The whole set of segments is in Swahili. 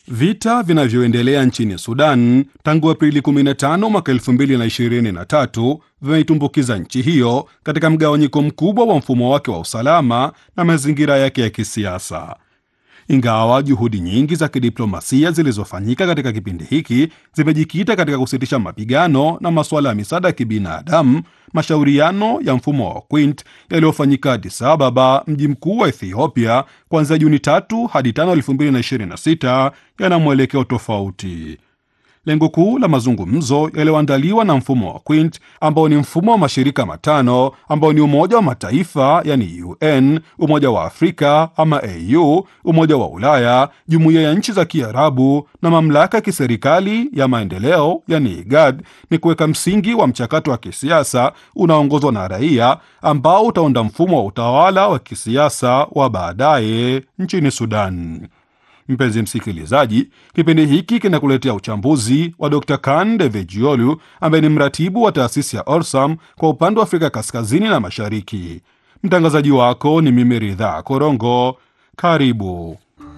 Vita vinavyoendelea nchini Sudan tangu Aprili 15 mwaka 2023 vimeitumbukiza nchi hiyo katika mgawanyiko mkubwa wa mfumo wake wa usalama na mazingira yake ya kisiasa. Ingawa juhudi nyingi za kidiplomasia zilizofanyika katika kipindi hiki zimejikita katika kusitisha mapigano na masuala ya misaada ya kibinadamu, mashauriano ya mfumo wa Quint yaliyofanyika Addis Ababa, mji mkuu wa Ethiopia, kuanzia Juni tatu hadi tano 2026 yana mwelekeo tofauti. Lengo kuu la mazungumzo yaliyoandaliwa na mfumo wa Quint ambao ni mfumo wa mashirika matano ambao ni Umoja wa Mataifa yani UN, Umoja wa Afrika ama AU, Umoja wa Ulaya, Jumuiya ya Nchi za Kiarabu na Mamlaka ya Kiserikali ya Maendeleo yani IGAD, ni kuweka msingi wa mchakato wa kisiasa unaoongozwa na raia ambao utaunda mfumo wa utawala wa kisiasa wa baadaye nchini Sudan. Mpenzi msikilizaji, kipindi hiki kinakuletea uchambuzi wa Dr Kan Devejiolu ambaye ni mratibu wa taasisi ya Orsam kwa upande wa Afrika kaskazini na mashariki. Mtangazaji wako ni mimi Ridhaa Korongo. Karibu.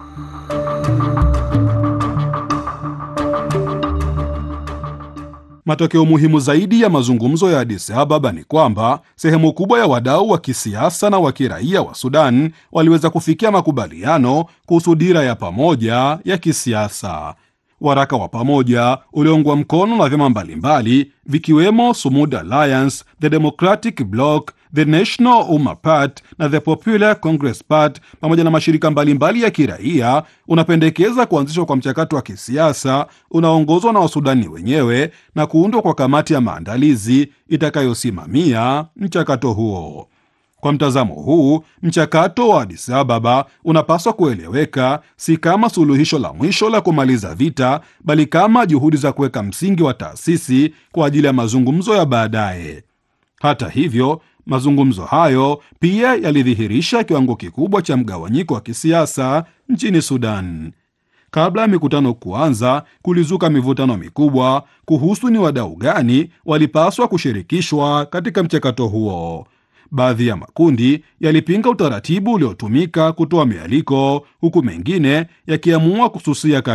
Matokeo muhimu zaidi ya mazungumzo ya Addis Ababa ni kwamba sehemu kubwa ya wadau wa kisiasa na wa kiraia wa Sudan waliweza kufikia makubaliano kuhusu dira ya pamoja ya kisiasa. Waraka wa pamoja ulioungwa mkono na vyama mbalimbali vikiwemo Sumud Alliance, The Democratic Bloc, The National Umma Party na The Popular Congress Party pamoja na mashirika mbalimbali ya kiraia unapendekeza kuanzishwa kwa mchakato wa kisiasa unaoongozwa na Wasudani wenyewe na kuundwa kwa kamati ya maandalizi itakayosimamia mchakato huo. Kwa mtazamo huu, mchakato wa Addis Ababa unapaswa kueleweka si kama suluhisho la mwisho la kumaliza vita, bali kama juhudi za kuweka msingi wa taasisi kwa ajili ya mazungumzo ya baadaye. Hata hivyo, mazungumzo hayo pia yalidhihirisha kiwango kikubwa cha mgawanyiko wa kisiasa nchini Sudan. Kabla ya mikutano kuanza, kulizuka mivutano mikubwa kuhusu ni wadau gani walipaswa kushirikishwa katika mchakato huo. Baadhi ya makundi yalipinga utaratibu uliotumika kutoa mialiko, huku mengine yakiamua kususia